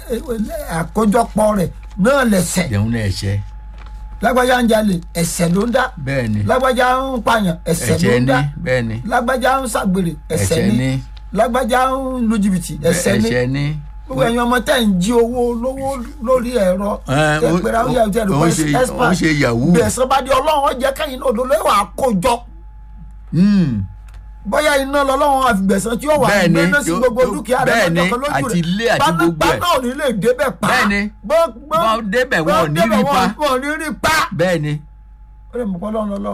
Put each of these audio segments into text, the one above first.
àkójọpọ̀ rẹ̀ náà lẹ̀sẹ̀ jẹun náà ẹ̀ṣẹ̀ lágbájá ń jalè ẹ̀ṣẹ̀ ló ń dá bẹ́ẹ̀ ni lágbájá ń pààyàn ẹ̀ṣẹ̀ ló ẹ̀ṣẹ̀ ń ni dá bẹ́ẹ̀ ni lágbájá ń ṣàgbèrè ẹ̀ṣẹ̀ ẹ̀ṣẹ̀ ni ni lágbájá ń lu jìbìtì ẹ̀ṣẹ̀ ni ẹ̀ṣẹ̀ ni gbogbo ẹ̀yin ọmọ tẹ̀ ń jí owó lówó lórí ẹ̀rọ Ẹ, ó- ẹgbẹ̀rún àwọn yàrá ìjẹ́rù ó ń ṣe- ó ń ṣe yahoo. gbèsè bá di ọlọ́run ọ̀jẹ̀ kẹ́yìn náà ló lẹ́wọ̀ àkójọ Mm. bóyá iná lọ́lọ́run àfìgbẹ̀sán tí ó wà Bẹ́ẹ̀ ni, gbẹ́ná sí yóò- gbogbo yóò- dúkìá rẹ̀ bẹ́ẹ̀ ni, lọ́jọ́ kan lójú àti rẹ̀. ilé àti Gbaná- gbogbo ẹ̀. gbaná ò ní lè débẹ̀ pa Bẹ́ẹ̀ ni. Gbọ́- gbọ́- Wọ́n débẹ̀ wọn ò ní gbọ́ rí débẹ̀ pa. wọn wọn ò ní rí pa. bẹ́ẹ̀ ni ó lè mú kọ́ lọ́run lọ́lọ́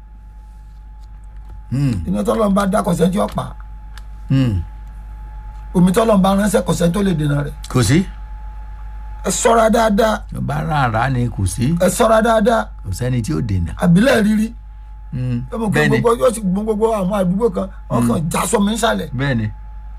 Mm. iná tọ́lọ́run bá dá kọ̀sẹ́ tí ó pa Mm. omi tọ́lọ́run bá ránṣẹ́ kọ̀sẹ́ tó lè dènà rẹ̀ kò sí ẹ ṣọ́ra dáadáa bá rárá ni kò sí ẹ ṣọ́ra dáadáa kò sẹ́ni tí ó dènà àbílẹ̀ rírí Mm. ẹ mọ̀ pé bẹ́ẹ̀ ni gbogbo yóò sì gbọ́n gbogbo àwọn àdúgbò kan wọn kàn já sọmi nsàlẹ̀ bẹ́ẹ̀ ni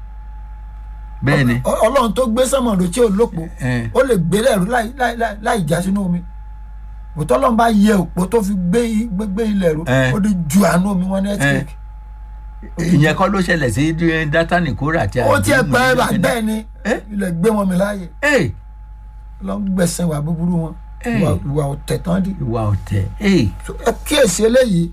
bẹ́ẹ̀ ni Ọ- ọlọ́run tó gbé sọ́mọ̀ ló tí ò lópo ẹ ó lè gbé lẹ́rú láì láì láì láì já sínú omi òtọ́ ọlọ́run bá yẹ òpó tó fi gbé i- gbé gbé ilẹ̀ rú Eh. ó di ju àánú omi wọn ní ẹ́tíkì ìyẹn kọ́ ló ṣẹlẹ̀ sí dátánì kóra àti ó tiẹ̀ àdúgbò pẹ́ níjọ́ bá kìíní. bẹ́ẹ̀ ni Eh? ilẹ̀ gbé wọn mi láàyè Ẹ, lọ ń gbẹ̀sẹ̀ wà búburú wọn Eh. ìwà- ìwà ọ̀tẹ̀ tán dì ìwà ọ̀tẹ̀ ẹ So, ẹ kíyèsí eléyìí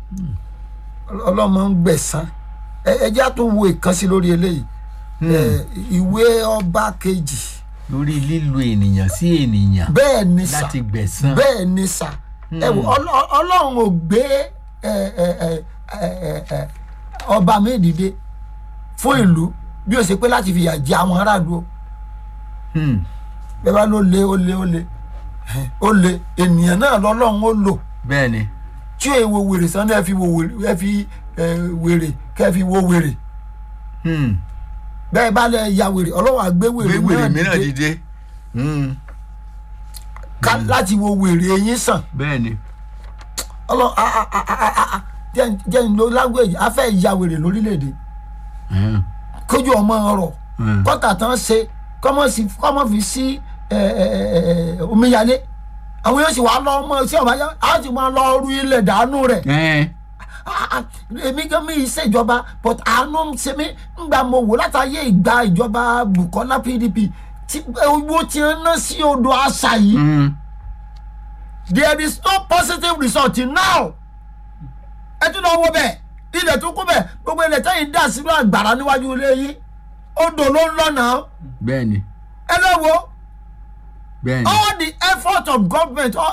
ọlọ́mọ ń gbẹ̀sán ẹ ẹ já tún wo ìkànsí lórí eléyìí ẹ, ìwé ọba kejì lórí lílo ènìyàn sí ènìyàn bẹ́ẹ̀ ni sà láti gbẹ̀san bẹ́ẹ̀ ni sà ẹ wò Ọlọ́- ọlọ́run ò gbé ẹ, ẹ, ẹ, ẹ, ẹ, ẹ, ọba mi dìde fún ìlú bí ó ṣe pé láti fìyà jẹ àwọn aráàlú o Hmm. bẹ́ẹ̀ bá ló lé ó lé ó lé ó lé ènìyàn náà lọ́lọ́run ó lò bẹ́ẹ̀ ni tí ò wo wèrè sàn ẹ fi wo wèrè ẹ fi ẹ, wèrè kẹ́ fi wo wèrè Hmm. bẹ́ẹ̀ bá lẹ ya wèrè ọlọ́run àgbé gbé wèrè wèrè náà mìíràn dìde dìde Hmm. ká láti wo wèrè eyín sàn bẹ́ẹ̀ ni ọlọ́run a a a a a a jẹ́ jẹ́ ń lo language a fẹ́ ya wèrè lórílẹ̀‐èdè Hmm. kójú ọmọ ọrọ̀ Hmm. kọ́tà tán ṣe kọ́mọ sí kọ́mọ fi sí ẹ, ẹ, ẹ, ẹ, omíyalé àwọn yóò sì wá lọ ọmọ sí ọmọ ayé á sì máa lọ ru ilẹ̀ dànù rẹ̀ Ẹ, Ah, ah, èmi gan mi ìṣèjọba but àánú ń ṣe mí ńgbà mo wò látàyè ìgbà ìjọba Bukola PDP tí owó tí ń ná sí odò àṣà yìí Hmm. there is no positive result till now ẹ tún lọ wo bẹ́ẹ̀ ilẹ̀ tó kú bẹ́ẹ̀ gbogbo ilẹ̀ tẹ́yìn dà sínú àgbàrá níwájú ilé yìí odò ló ń lọ́nà bẹ́ẹ̀ ni ẹ lọ wo bẹ́ẹ̀ ni all the effort of government all,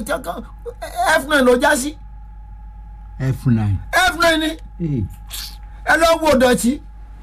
f9 ló já sí f9 f9 ni Ẹ, ẹ lọ wo dọ̀tí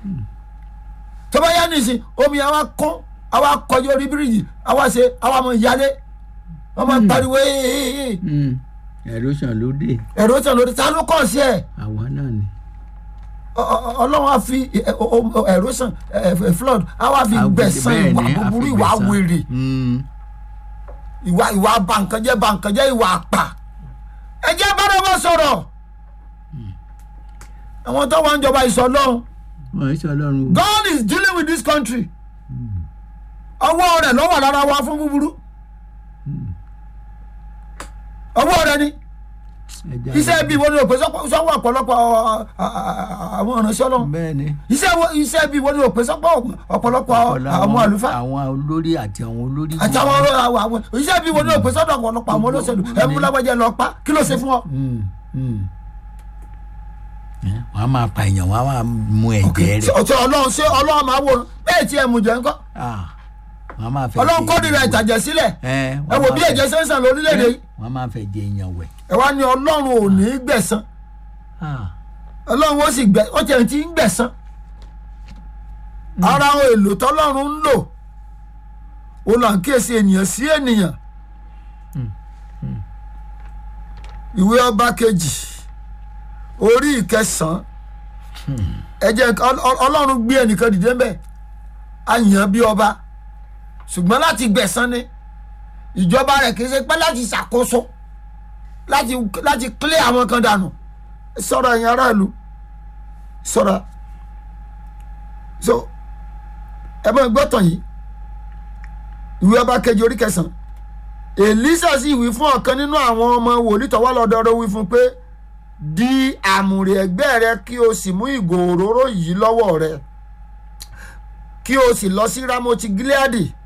tó bá yá nìsín omi àwa kún àwa kọjú orí bíríìjì àwa ṣe àwa mọ ìyálé wọn máa pariwo ee hmm. erosion ló dé ẹ̀rọ tàn lórí ta ló kọ̀ sí ẹ̀ àwa náà ni Ọ- ọ- ọlọ́run á fi ẹ̀rọ sàn flood àwa fi Àgbẹ̀- gbẹ̀sán bẹ́ẹ̀ ìwà ni, a fi búburú ìwà gbẹ̀san. wèrè Hmm. ìwà ìwà bànkànjẹ́ bànkànjẹ́ ìwà àpà ẹ jẹ́ bára wọn sọ̀rọ̀ àwọn tó wà ń jọba ìsọlọ́run wọ́n ń sọ ọlọ́run o. God is dealing with this country ọwọ́ rẹ̀ ló wà lára wa fún búburú ọwọ́ rẹ̀ ni Ẹja iṣẹ́ ibi wo ni òpè sọ́wọ́ ọ̀pọ̀lọpọ̀ ọ, ọ, àwọn ìránṣẹ́ ọlọ́run bẹ́ẹ̀ ni iṣẹ́ wo- iṣẹ́ ibi wo ni òpè sọ́pọ̀ ọ̀pọ̀lọpọ̀ Ọ̀pọ̀lọpọ̀ àwọn àlùfáà àwọn olórí àti àwọn olórí àti àwọn ọ̀rọ̀ àwọn àwọn iṣẹ́ ibi wo ni òpè sọ́dọ̀ ọ̀pọ̀lọpọ̀ àwọn olóṣèlú ẹ mú lágbájá lọ pa kí ló ṣe fún ọ. Hmm. Hmm. Ẹ, wọ́n á máa pa èèyàn wọ́n á máa mú ẹ̀jẹ̀ rẹ̀ ọ̀tí ọlọ́run ṣé ọlọ́run máa wò bẹ́ẹ̀ tí ẹ mú jẹ ńkọ́ Ah, wọ́n á máa fẹ́ ọlọ́run kórìíra ìtàjẹ̀ sílẹ̀ ẹ ẹ wò bí ẹ̀jẹ̀ ṣe ń sàn lórílẹ̀‐èdè yìí wọ́n á máa fẹ́ jẹ èèyàn wẹ̀ ẹ wá ní ọlọ́run ò ní í gbẹ̀san Ah, ọlọ́run ó sì gbẹ ó tiẹ̀ ti ń gbẹ̀san ara ohun èlò tọ́lọ́run ń lò ó là ń kíyèsí ènìyàn sí ènìyàn ìwé ọba kejì orí ìkẹsàn-án ẹ jẹ́ Ọl- Ọl- ọlọ́run gbé ẹnìkan dìde ń bẹ̀ á yàn án bí ọba ṣùgbọ́n láti gbẹ̀san ni ìjọba rẹ̀ kì í ṣe pé láti ṣàkóso láti láti clear àwọn kan dànù sọ̀rọ̀ ẹ̀yin aráàlú sọ̀rọ̀ so ẹ bá gbọ́ tàn yìí ìwé ọba kejì orí kẹsàn-án èlísà sì wí fún ọ̀kan nínú àwọn ọmọ wòlíì tó wá lọ́dọ̀ rẹ̀ wí fún pé di àmùrè ẹ̀gbẹ́ rẹ kí o sì mú ìgò òróró yìí lọ́wọ́ rẹ kí o sì lọ sí ramoti gileadi